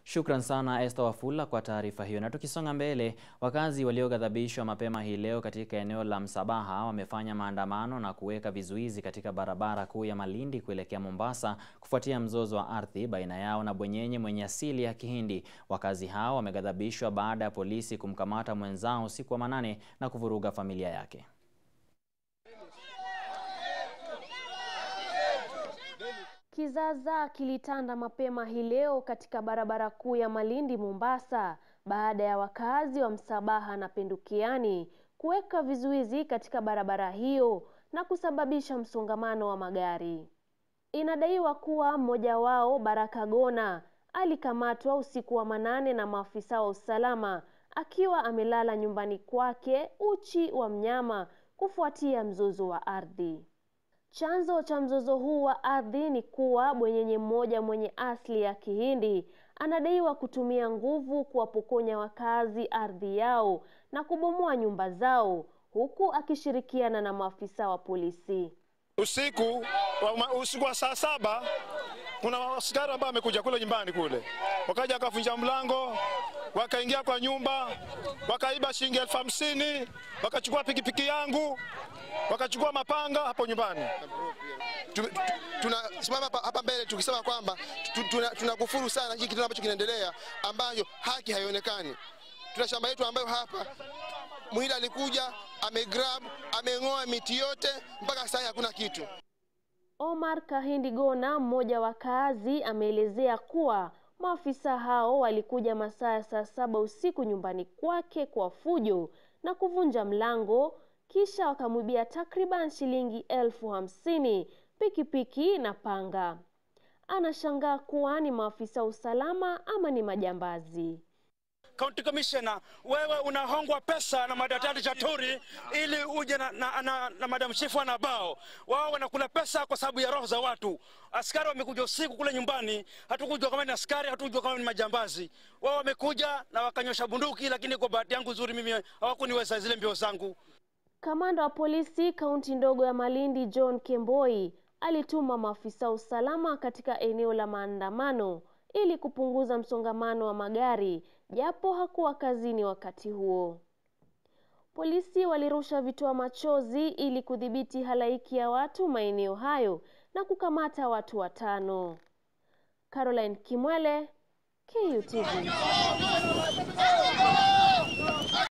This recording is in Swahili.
Shukran sana Esther Wafula kwa taarifa hiyo. Na tukisonga mbele, wakazi walioghadhabishwa mapema hii leo katika eneo la Msabaha wamefanya maandamano na kuweka vizuizi katika barabara kuu ya Malindi kuelekea Mombasa kufuatia mzozo wa ardhi baina yao na bwenyenye mwenye asili ya Kihindi. Wakazi hao wameghadhabishwa baada ya polisi kumkamata mwenzao usiku wa manane na kuvuruga familia yake. Kizaazaa kilitanda mapema hii leo katika barabara kuu ya Malindi Mombasa baada ya wakazi wa Msabaha na Pendukiani kuweka vizuizi katika barabara hiyo na kusababisha msongamano wa magari. Inadaiwa kuwa mmoja wao Baraka Gona alikamatwa usiku wa manane na maafisa wa usalama akiwa amelala nyumbani kwake uchi wa mnyama kufuatia mzozo wa ardhi. Chanzo cha mzozo huu wa ardhi ni kuwa bwenyenye mmoja mwenye asili ya Kihindi anadaiwa kutumia nguvu kuwapokonya wakazi ardhi yao na kubomoa nyumba zao huku akishirikiana na maafisa wa polisi. Usiku wa, usiku wa saa saba kuna askari ambao wamekuja kule nyumbani kule, wakaja wakavunja mlango, wakaingia kwa nyumba, wakaiba shilingi elfu hamsini wakachukua pikipiki yangu, wakachukua mapanga hapo nyumbani. Tunasimama hapa, hapa mbele tukisema kwamba tunakufuru tuna sana hiki kitu ambacho kinaendelea, ambayo haki haionekani. Tuna shamba yetu ambayo hapa mwili alikuja amegrab ameng'oa miti yote mpaka sasa hakuna kitu. Omar Kahindi Gona, mmoja wa kazi, ameelezea kuwa maafisa hao walikuja masaa ya saa saba usiku nyumbani kwake kwa fujo na kuvunja mlango, kisha wakamwibia takriban shilingi elfu hamsini, pikipiki na panga. Anashangaa kuwa ni maafisa usalama ama ni majambazi. County Commissioner, wewe unahongwa pesa na madaktari Chaturi ili uje na, na, na, na madam chifu anabao. Wao wanakula pesa kwa sababu ya roho za watu. Askari wamekuja usiku kule nyumbani, hatukujua kama ni askari, hatukujua kama ni majambazi. Wao wamekuja na wakanyosha bunduki, lakini kwa bahati yangu nzuri mimi hawakuniweza zile mbio zangu. Kamanda wa polisi kaunti ndogo ya Malindi John Kemboi alituma maafisa usalama katika eneo la maandamano ili kupunguza msongamano wa magari japo hakuwa kazini wakati huo. Polisi walirusha vitoa machozi ili kudhibiti halaiki ya watu maeneo hayo na kukamata watu watano. Caroline Kimwele, KUTV.